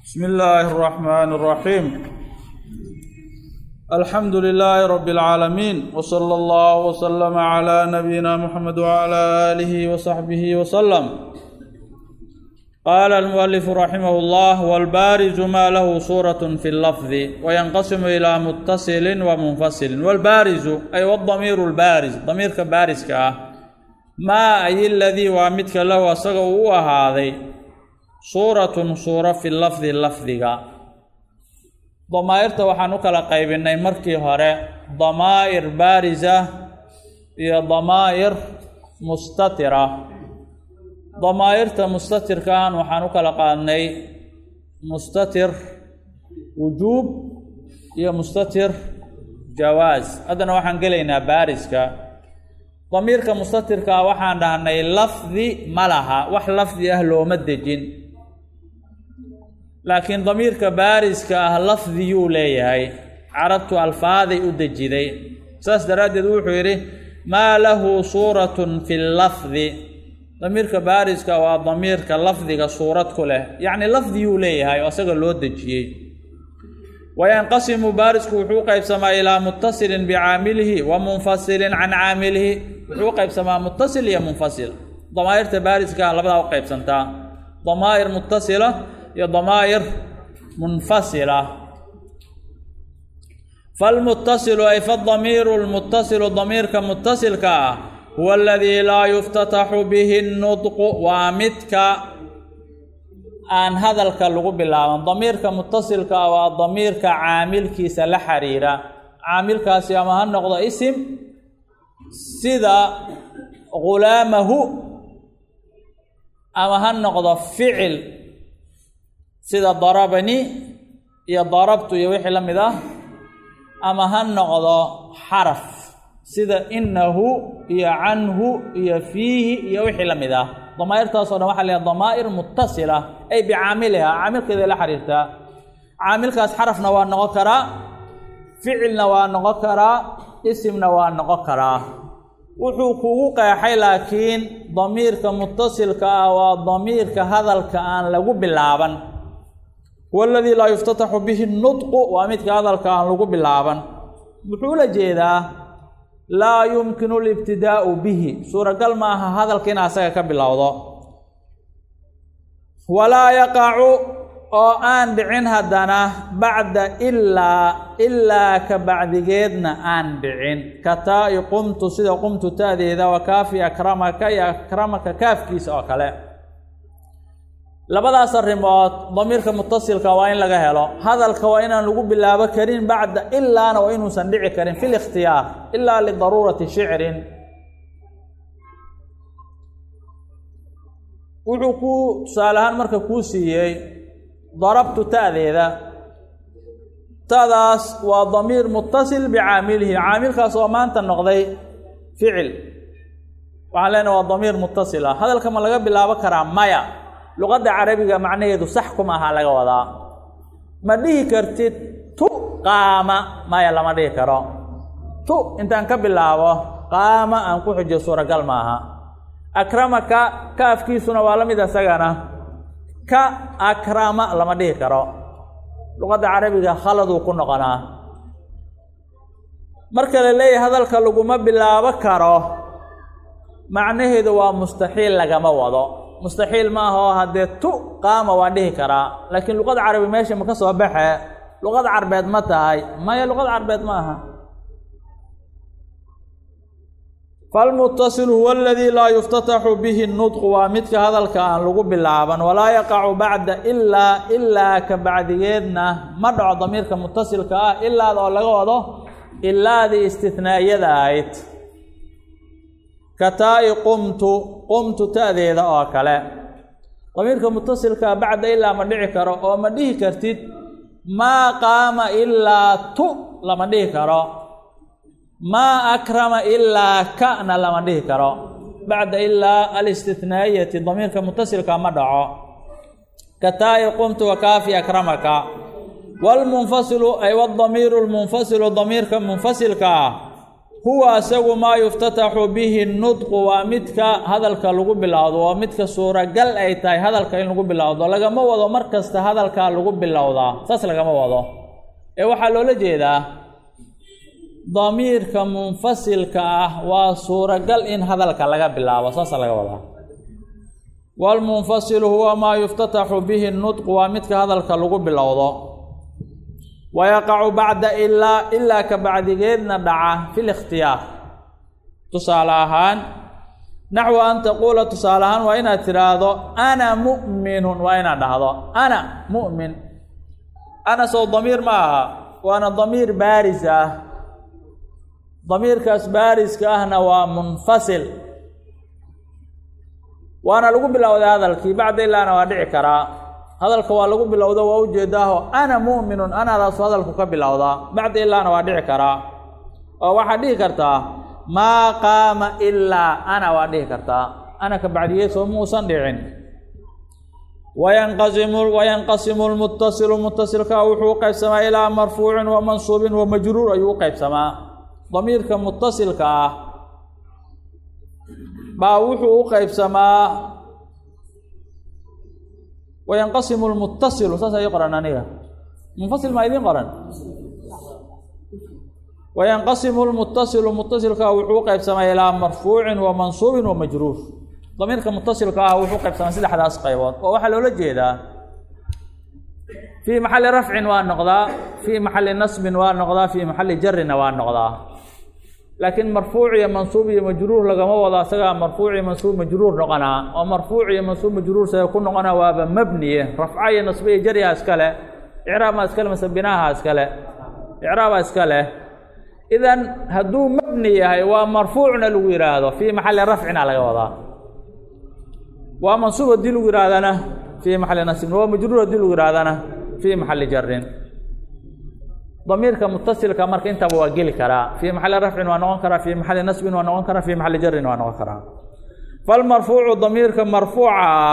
بسم الله الرحمن الرحيم الحمد لله رب العالمين وصلى الله وسلم على نبينا محمد وعلى آله وصحبه وسلم قال المؤلف رحمه الله والبارز ما له صورة في اللفظ وينقسم إلى متصل ومنفصل والبارز أي والضمير البارز ضمير كبارز كاه ما أي الذي وامدك له أصغوا هذا suuratun suuro fi lafdi lafdiga damaa'irta waxaan u kala qaybinay markii hore damaa'ir baarisa iyo damaa'ir mustatira damaa'irta mustatirkaan waxaan u kala qaadnay mustatir wujuub iyo mustatir jawaas haddana waxaan gelaynaa baariska damiirka mustatirkaa waxaan dhahnay lafdi ma laha wax lafdi ah looma dejin laakiin damiirka baariska ah lafdiyuu leeyahay carabtu alfaaday u dejiday saas daraaddeed wuxuu yidhi maa lahu suuratun fi lafdi damiirka baariska waa damiirka lafdiga suurad ku leh yacni lafdiyuu leeyahay oo isaga loo dejiyey wayanqasimu baarisku wuxuu qaybsamaa ilaa muttasilin bicaamilihi wa munfasilin can caamilihi wuxuu qaybsamaa muttasil iyo munfasil damaa'irta baariska labadaa u qaybsantaa damaa'ir muttasila iyo damaa'ir munfasila falmuttasilu ay fadamiiru lmuttasilu damiirka muttasilka ah huwa aladii laa yuftataxu bihi nudqu waa midka aan hadalka lagu bilaaban damiirka muttasilka ah waa damiirka caamilkiisa la xiriira caamilkaasi ama ha noqdo isim sida ghulaamahu ama ha noqdo ficil sida darabani iyo darabtu iyo wixii la mid ah ama ha noqdo xaraf sida inahu iyo canhu iyo fiihi iyo wixii la mid ah damaa'irtaasoo dhan waxa la yhaha damaa'ir muttasila ay bicaamiliha caamilkeeda la xiriirtaa caamilkaas xarafna waa noqon karaa ficilna waa noqon karaa isimna waa noqon karaa wuxuu kugu qeexay laakiin damiirka muttasilka ah waa damiirka hadalka aan lagu bilaaban huwa aladii laa yuftataxu bihi nudqu waa midka hadalka aan lagu bilaaban wuxuu la jeedaa laa yumkinu libtidaa'u bihi suuragal ma aha hadalka in asaga ka bilowdo walaa yaqacu oo aan dhicin haddana bacda ilaa ilaa ka bacdigeedna aan dhicin ka taa-i qumtu sida qumtu ta'deeda wa kaafi akramaka iyo akramaka kaafkiisa oo kale labadaas arrimood damiirka mutasilka waa in laga helo hadalka waa inaan lagu bilaabo karin bacda ilaana waa inuusan dhici karin fi likhtiyaar ilaa lidaruurati shicrin wuxuu ku tusaale ahaan marka kuu siiyey darabtu ta'deeda ta'daas waa damiir mutasil bicaamilihi caamilkaas oo maanta noqday ficil waxaan leenahay waa damiir mutasil ah hadalka ma laga bilaabo karaa maya luqadda carabiga macnaheedu sax kuma aha laga wadaa ma dhihi kartid tu qaama maya lama dhihi karo tu intaan ka bilaabo qaama aan ku xujiyo suuragal maaha akramaka kaafkiisuna waa la mid isagana ka akrama lama dhihi karo luqadda carabiga khaladuu ku noqonaa marka la leeyahay hadalka laguma bilaabo karo macnaheedu waa mustaxiil lagama wado mustaxiil ma aha oo haddee tu qaama waan dhihi karaa laakiin luqada carabi meesha ma ka soo baxe luqad carbeed ma tahay maya luqad carbeed ma aha falmuttasilu huwa aladii laa yuftataxu bihi nudqu waa midka hadalka aan lagu bilaaban walaa yaqacu bacda ilaa ilaa ka bacdigeedna ma dhaco damiirka mutasilka ah ilaada oo laga wado ilaadii istihnaa'iyada ahayd ka taa-i qumtu qumtu ta'deeda oo kale damiirka mutasilkaa bacda ilaa ma dhici karo oo ma dhihi kartid maa qaama ilaa tu lama dhihi karo maa akrama ilaa kana lama dhihi karo bacda ilaa alistihnaa'iyati damiirka mutasilka ma dhaco ka taa-i qumtu wa kaafi akramaka waalmunfasilu ay wadamiiru lmunfasilu damiirka munfasilka ah huwa isagu maa yuftataxu bihi nudqu waa midka hadalka lagu bilowdo waa midka suuragal ay tahay hadalka in lagu bilowdo lagama wado mar kasta hadalkaa lagu bilowdaa saas lagama wado ee waxaa loola jeedaa damiirka munfasilka ah waa suuragal in hadalka laga bilaabo saasa laga wadaa waalmunfasilu huwa maa yuftataxu bihi nudqu waa midka hadalka lagu bilowdo wayaqacu bacda ilaa ilaa ka bacdigeedna dhaca fi likhtiyaar tusaale ahaan naxwu an taquula tusaale ahaan waa inaad tidhaahdo ana mu'minun waa inaad dhahdo ana mu'min ana sow damiir ma aha waana damiir baaris ah damiirkaas baariska ahna waa munfasil waana lagu bilowday hadalkii bacda ilaana waa dhici karaa hadalka waa lagu bilowda waa ujeedaaho ana mu'minun anadaasu hadalku ka bilowdaa bacda ilaana waa dhici karaa oo waxaad dhihi kartaa maa qaama ilaa ana waa dhihi kartaa ana ka bacdigeed soo muusan dhicin wayanqasimu wayanqasimu lmuttasilu muttasilka wuxuu u qaybsamaa ilaa marfuucin wa mansuubin wa majruur ayuu u qaybsamaa damiirka muttasilka ah baa wuxuu u qaybsamaa wayanqasimu lmuttasilu saas ii qoran aniga munfasil maa idiin qoran wayanqasimu lmuttasilu muttasilka wuxuu u qaybsamaa ilaa marfuucin wa mansuubin wa majruur damiirka muttasilka ah wuxuu qaybsamaa saddexdaas qaybood oo waxaa loola jeedaa fii maxali rafcin waa noqdaa fii maxali nasbin waa noqdaa fii maxali jarina waa noqdaa laakiin marfuuc iyo mansuub iyo majruur lagama wado asagaa marfuuc iyo mansuub majruur noqonaa oo marfuuc iyo mansuub majruur saga ku noqonaa waaba mabniye rafca iyo nasbe iyo jaryaha iskale icraabmaa iskale mase binaaha iskale icraabaa iska leh idan hadduu mabni yahay waa marfuucna lagu yidhaahdo fii maxali rafcina laga wadaa waa mansuub haddii lagu yidhahdana fii maxali nasbin waa majruur haddii lagu yidhahdana fii maxali jarin damiirka mutasilka marka intaba waa geli karaa fii maxali rafcin waa noqon karaa fii maxali nasbin waa noqon karaa fii maxali jarin waa noqon karaa falmarfuucu damiirka marfuuca ah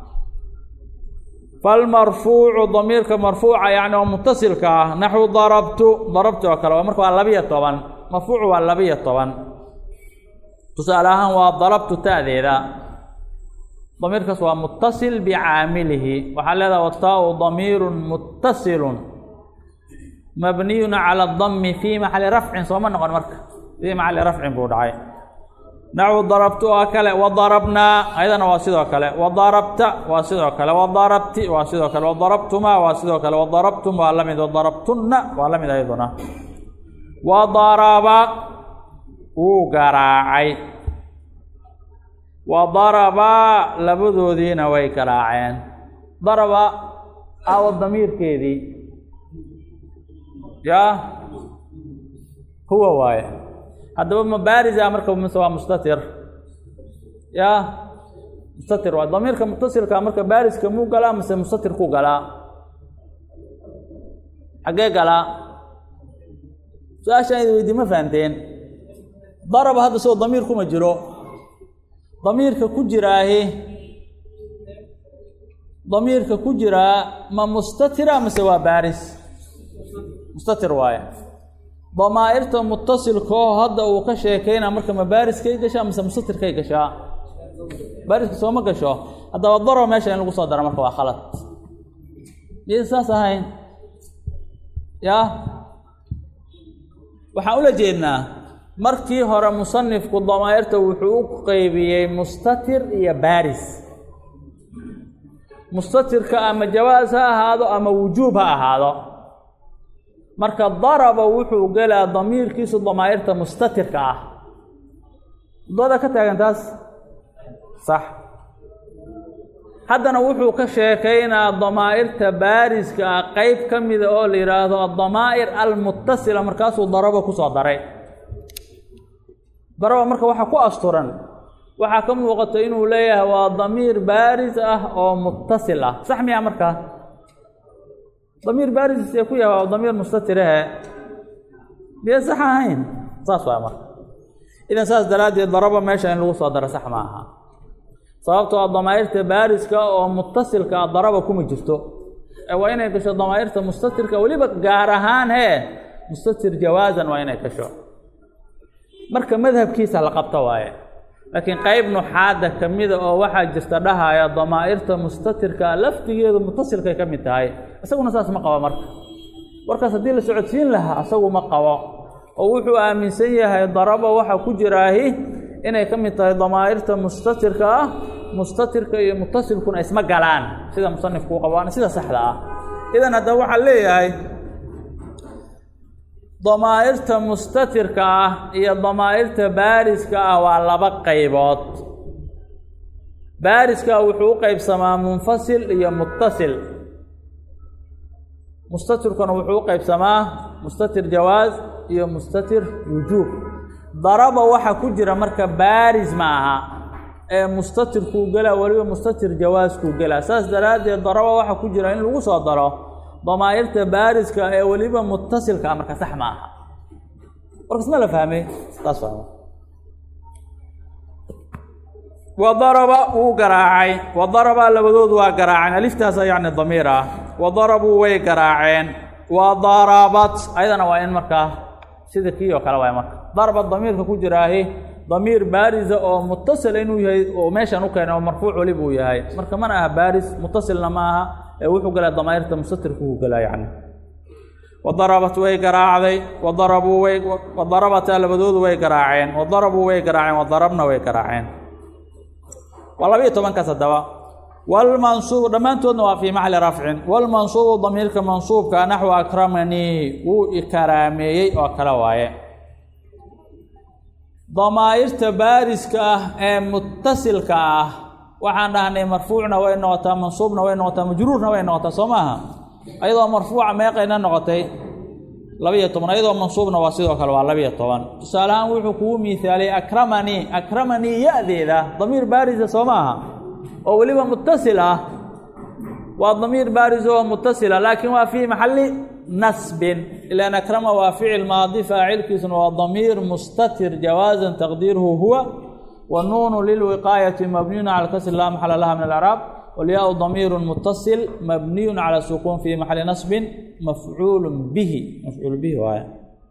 falmarfuucu damiirka marfuuca yacni oo mutasilka ah naxwu darabtu darabtu oo kale waa marka waa labiyo toban marfuucu waa labiyo toban tusaale ahaan waa darabtu ta'deeda damiirkaas waa mutasil bicaamilihi waxaa leedaha wataau damiirun mutasilun mabniyun cala dami fii maxali rafcin sooma noqon marka fii maxali rafcin buu dhacay naxwu darabtu oo kale wadarabnaa ayadana waa sidoo kale wadarabta waa sidoo kale wadarabti waa sidoo kale wadarabtumaa waa sidoo kale wadarabtum waa la mid wadarabtunna waa la mid ayaduna wadaraba wuu garaacay wadarabaa labadoodiina way garaaceen daraba aawo damiirkeedii yaa huwa waaye haddaba mabaarisa marka mise waa mustatir yaa mustatir waay damiirka mutasilka marka baariska muu galaa mise mustatir ku galaa xaggee galaa su-aashaan idi weydii ma fahamteen daraba hadda soo damiir kuma jiro damiirka ku jiraahi damiirka ku jiraa ma mustatira mise waa baaris mustatir waaye damaa'irta mutasilkao hadda uu ka sheekayna marka ma baariskay gashaa mise mustatirkay gashaa baariska sooma gasho haddaba daro meesha in lagu soo daro marka waa khalad miyan saas ahayn yaa waxaan ula jeednaa markii hore musanifku damaa'irta wuxuu u qeybiyey mustatir iyo baaris mustatirka ama jawaas ha ahaado ama wujuub ha ahaado marka daraba wuxuu gelaa damiirkiisu damaa'irta mustatirka ah dooda ka taagan taas sax haddana wuxuu ka sheekaynaa damaa'irta baariska ah qeyb ka mida oo la yidhaahdo adamaa'ir almutasila markaasuu daraba ku soo daray daraba marka waxaa ku asturan waxaa ka muuqata inuu leeyahay waa damiir baaris ah oo mutasil ah sax miyaa markaa damiir baaris ee ku yahay waa damiir mustatirahe miya sax ahayn saas waa marka idan saas daraaddeed daraba meesha in lagu soo daro sax ma aha sababtoo a damaa'irta baariska oo mutasilka a daraba kuma jirto ee waa inay gasho damaa'irta mustatirka weliba gaar ahaan hee mustatir jawaasan waa inay gasho marka madhabkiisa la qabto waaye laakiin qayb nuxaadda ka mida oo waxaa jirta dhahaya damaa'irta mustatirka laftigeedu mutasilkay ka mid tahay isaguna saas ma qabo marka warkaas haddii la socodsiin lahaa asagu ma qabo oo wuxuu aaminsan yahay daraba waxa ku jiraahi inay ka mid tahay damaa'irta mustatirka ah mustatirka iyo mutasilkuna isma galaan sida musanifku u qabo waana sida saxda ah idan haddaba waxaa leeyahay damaa'irta mustatirka ah iyo damaa'irta baariska ah waa laba qaybood baariska wuxuu u qaybsamaa munfasil iyo muttasil mustatirkuna wuxuu u qaybsamaa mustatir jawaaz iyo mustatir wujuub daraba waxa ku jira marka baaris ma aha ee mustatirkuu gelaa weliba mustatir jawaaskuu gelaa saas daraaddeed daraba waxa ku jira in lagu soo daro damaa'irta baariska ee weliba mutasilka ah marka sax ma aha warkas ma la fahmay taas fahma wa daraba wuu garaacay wa daraba labadoodu waa garaaceen aliftaasa yacni damiir ah wa darabuu way garaaceen wa darabat ayadana waa in markaa sida kii oo kale waay marka darba damiirka ku jiraahi damiir baarisa oo mutasila inuu yahay oo meeshan u keenay oo marfuuc weliba uu yahay marka mana aha baaris mutasilna ma aha ee wuxuu galaa damaa'irta mustatirku uu galaa yacni wadarabat way garaacday wadarabuu way wadarabata labadoodu way garaaceen wadarabuu way garaaceen wadarabna way garaaceen waa labayo tobankaas haddaba walmansuub dhammaantoodna waa fii maxali rafcin walmansuubu damiirka mansuubka naxwu akramanii wuu ikaraameeyey oo kale waaye damaa'irta baariska ah ee mutasilka ah waxaan dhahnay marfuucna way noqotaa mansuubna way noqotaa majruurna way noqotaa soo maaha ayadoo marfuuca meeqayna noqotay labiyo toban ayadoo mansuubna waa sidoo kale waa labiyo toban tusaale ahaan wuxuu kugu miisaaliyey akramanii akramanii ya-deeda damiir baarisa soo maaha oo weliba mutasil ah waa damiir baaris oo mutasila laakiin waa fii maxali nasbin ilaan akrama waa ficil maadi faacilkiisuna waa damiir mustatir jawaazan taqdiiruhu huwa والنون للوقاية مبني على الكسر لا محل لها من الإعراب والياء ضمير متصل مبني على السكون في محل نصب مفعول به مفعول به وآية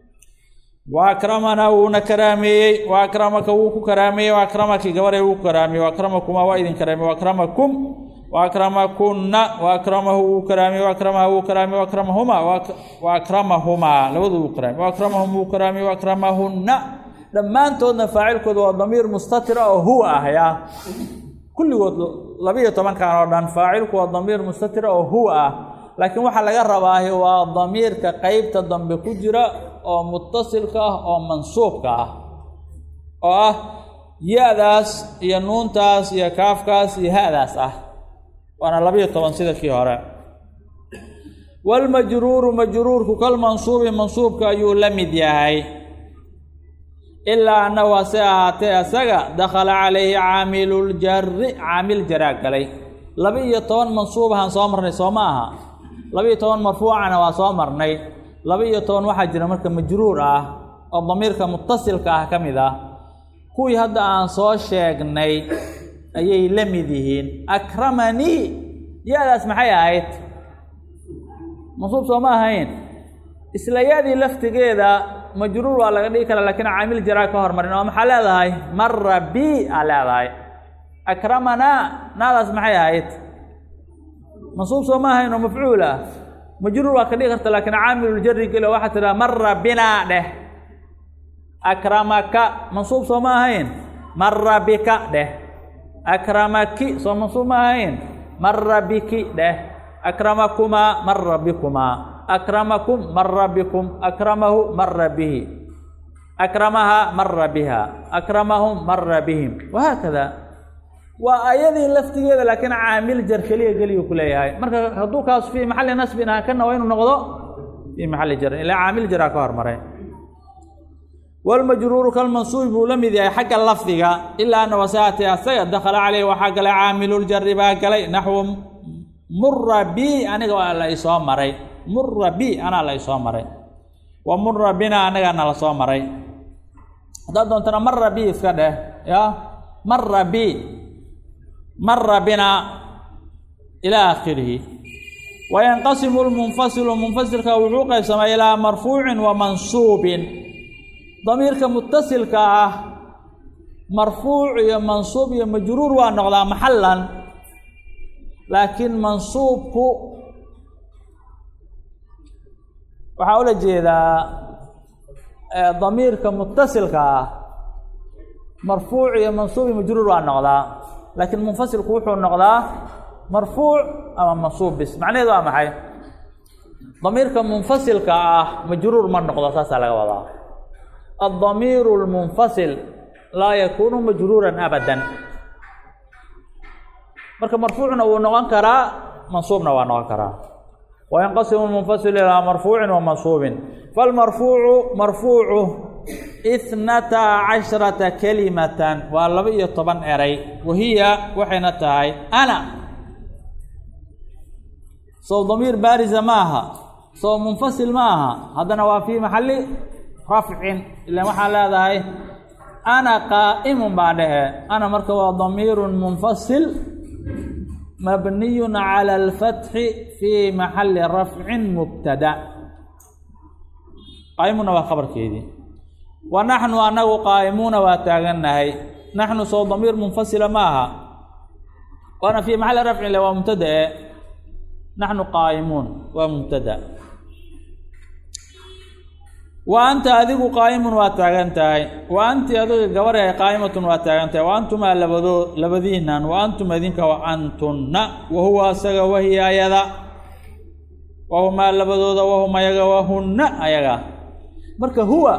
وأكرمنا ونكرامي وأكرمك وك كرامي وأكرمك جبري وك كرامي وأكرمكما وإذن كرامي وأكرمكم وأكرمكن وأكرمه كرامي وأكرمه كرامي وأكرمهما وأكرمهما لوذو كرامي وأكرمهم كرامي وأكرمهن dhammaantoodna faacilkooda waa damiir mustatira oo huwa ah yaa kulligood labiiyo tobankan oo dhan faacilku waa damiir mustatira oo huwa ah laakiin waxaa laga rabaahi waa damiirka qeybta dambe ku jira oo mutasilka ah oo mansuubka ah oo ah ya-daas iyo nuuntaas iyo kaafkaas iyo ha-daas ah waana labiiyo toban sida kii hore walmajruuru majruurku kalmansuubi mansuubka ayuu la mid yahay ilaa annahu hase ahaatee isaga dakhala calayhi caamiluljari caamil jaraa galay laba iyo toban mansuubahaan soo marnay soo ma aha laba iyo toban marfuucana waa soo marnay laba iyo toban waxaa jira marka majruur ah oo damiirka mutasilka ah ka mid ah kuwii hadda aan soo sheegnay ayay la mid yihiin akramanii ya-daas maxay ahayd mansuub soo ma ahayn isla ya-dii laftigeeda majruur waa laga dhigi karaa lakiin caamil jaraa ka hormarin oo maxaa leedahay mara bi aa leedahay akramanaa naadaas maxay ahayd mansuub soo ma ahayn oo mafcuul ah majruur waa ka dhigi karta laakiin caamiluljari geli oo waxaa tidhaha mara binaa dheh akramaka mansuub soo ma ahayn mara bika dheh akramaki soo mansuub ma ahayn mara biki dheh akramakumaa mara bikumaa akramakum mara bikum akramahu mara bihi akramaha mara biha akramahum mara bihim wahaakada waa ayadii laftigeeda laakiin caamil jar keliya geliyu ku leeyahay marka hadduu kaas fii maxalli nasbin ah kana waa inuu noqdo fii maxalli jarin ilaa caamil jaraa ka hormaray walmajruuru kalmansuubi buu la mid yahay xagga lafdiga ilaa ana wasaati asaga dakhala caleyh waxaa galay caamiluljari baa galay naxwu mura bi aniga waa la isoo maray mura bi anaa la isoo maray wa mura bina anigana la soo maray haddaad doontana mara bi iska dheh ya mara bi mara bina ilaa aakhirihi wayanqasimu lmunfasilu munfasilka wuxuu qaybsamaa ilaa marfuucin wa mansuubin damiirka mutasilka ah marfuuc iyo mansuub iyo majruur waa noqdaa maxalan laakiin mansuubku waxaa ula jeedaa damiirka mutasilka ah marfuuc iyo mansuub iyo majruur waa noqdaa laakiin munfasilku wuxuu noqdaa marfuuc ama mansuub bis macnaheedu waa maxay damiirka munfasilka ah majruur ma noqdo saasaa laga wadaa addamiiru lmunfasil laa yakuunu majruuran abadan marka marfuucna wuu noqon karaa mansuubna waa noqon karaa wayanqasimu lmunfasil ilaa marfuucin wa mansuubin falmarfuucu marfuucu ithnata cashrata kalimatan waa laba iyo toban eray wahiya waxayna tahay ana sow damiir baarisa ma aha sow munfasil ma aha haddana waa fii maxalli rafcin ilan waxaa leedahay ana qaa'imun baa dhehe ana marka waa damiirun munfasil mabniyun cala alfatxi fii maxalli rafcin mubtada qaa'imuna waa khabarkeedii wa naxnu anagu qaa'imuuna waa taagannahay naxnu sow damiir munfasila ma aha waana fii maxalli rafcin le waa mubtadae naxnu qaa'imuun waa mubtada wa anta adigu qaa'imun waa taagan tahay wa anti adiga gabaryahay qaa'imatun waa taagan tahay wa antumaa labadoo labadiinan wa antum idinka wa antunna wa huwa asaga wahiya ayada wahumaa labadooda wahum ayaga wahunna ayaga marka huwa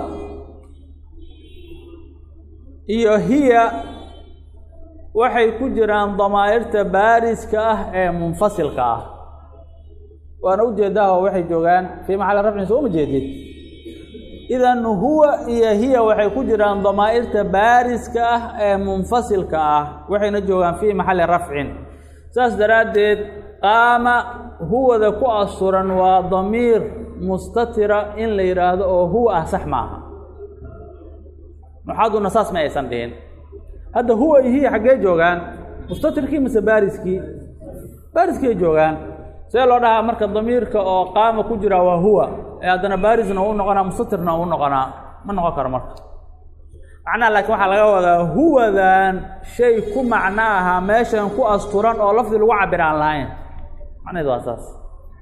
iyo hiya waxay ku jiraan damaa'irta baariska ah ee munfasilka ah waana ujeedaha oo waxay joogaan fii maxalli rafcin soo ma jeedid idan huwa iyo hiya waxay ku jiraan damaa'irta baariska ah ee munfasilka ah waxayna joogaan fii maxalli rafcin saas daraaddeed qaama huwada ku asturan waa damiir mustatira in la yidhaahdo oo huwa ah sax maaha nuxaaduna saas ma aysan dhihin hadda huwa iyo hiya xaggee joogaan mustatirkii mise baariskii baariskii joogaan see loo dhahaa marka damiirka oo qaama ku jira waa huwa ee haddana baarisna u noqonaa mustatirna u noqonaa ma noqon karo marka macnaha laakiin waxaa laga wadaa huwadan shay ku macno ahaa meeshan ku asturan oo lafdi lagu cabir aan lahayn macnaheedu waa saas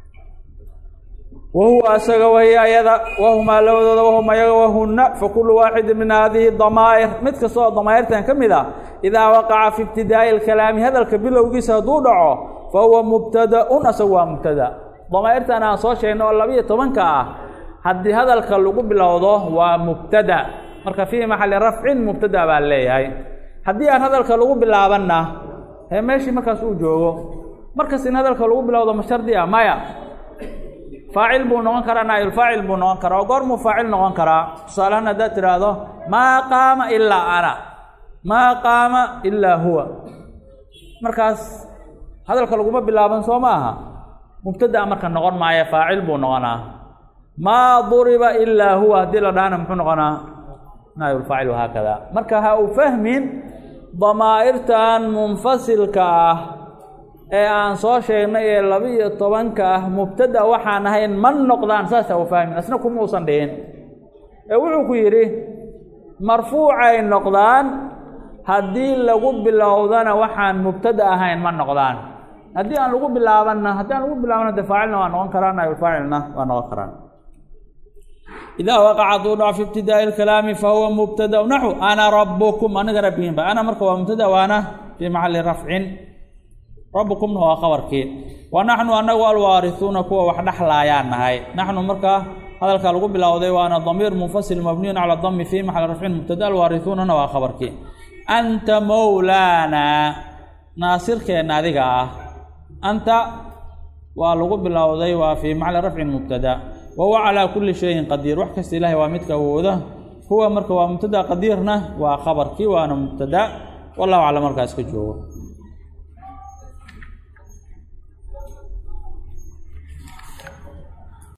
wahuwa asaga wahiya ayada wahumaa labadooda wahum ayaga wahunna fakulu waaxidin min hadihi damaa'ir mid kasta oo damaa'irtan ka mid ah idaa waqaca fi ibtidaa'i alkalaami hadalka bilowgiisa hadduu dhaco fa huwa mubtada-un asagu waa mubtada damaa'irtan aan soo sheegna oo labiiyo tobanka ah haddii hadalka lagu bilowdo waa mubtada marka fii maxalli rafcin mubtada baa leeyahay haddii aan hadalka lagu bilaabanna hee meeshii markaas uu joogo markas in hadalka lagu bilowdo ma shardi ah maya faacil buu noqon karaa naayulfaacil buu noqon karaa oo goormuu faacil noqon karaa tusaalehaan haddaad tidhaahdo maa qaama ilaa ana maa qaama ilaa huwa markaas hadalka laguma bilaaban soo ma aha mubtadaa marka noqon maayo faacil buu noqonaa maa duriba ilaa huwa haddii la dhahana muxuu noqonaa naayulfaacil wahaakada marka ha u fahmin damaa'irtan munfasilka ah ee aan soo sheegnay ee laba-iyo tobanka ah mubtada waxaan ahayn ma noqdaan saasa u fahmin asna kuma uusan dhihin ee wuxuu ku yidhi marfuucay noqdaan haddii lagu bilowdana waxaan mubtada ahayn ma noqdaan haddii aan lagu bilaabanna haddii aan lagu bilaabana de faacilna waa noqon karaan naayulfaacilna waa noqon karaan idaa waqaca hadduu dhaco fi ibtidaa'i alkalaami fahuwa mubtada naxu ana rabukum aniga rabbigiinba ana marka waa mubtada waana fii maxalli rafcin rabbukumna waa qabarkii wa naxnu anagu alwaarisuuna kuwa wax dhexlaayaan nahay naxnu markaa hadalka lagu bilowday waana damiir munfasil mabniyun cala dami fii maxalli rafcin mubtada alwaarisuunana waa qabarkii anta mowlaana naasirkeenna adiga ah anta waa lagu bilowday waa fii maxalli rafcin mubtada wahuwa calaa kulli shayin qadiir wax kasta ilaahay waa midka awooda huwa marka waa mubtada qadiirna waa khabarkii waana mubtada wallahu aclam markaas ka joogo